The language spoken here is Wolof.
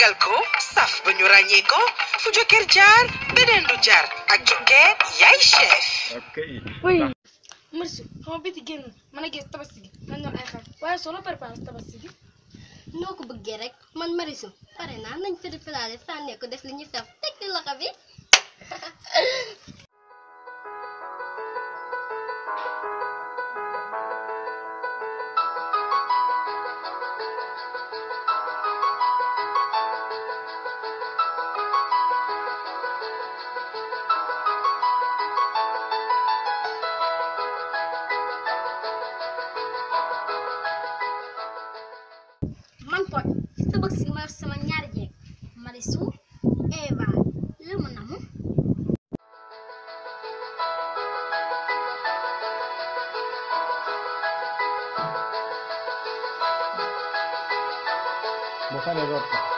tàggal ko saf ba ñu ràññee ko fu jokkeer jaar beneen du jaar ak jokkeer yaay chef ok oui merci xam nga biti génn mën a gis tabaski gi man ñoo ay xar waaye soo la préparé tabaski gi noo ko bëggee rek man Marichou pare naa nañ fëri filaale sànnee ko def li ñuy saf teg ci loxo bi man Pod tabaski ma sama ñaari jeeg Marichou Eva lu mu namu boo paree root ko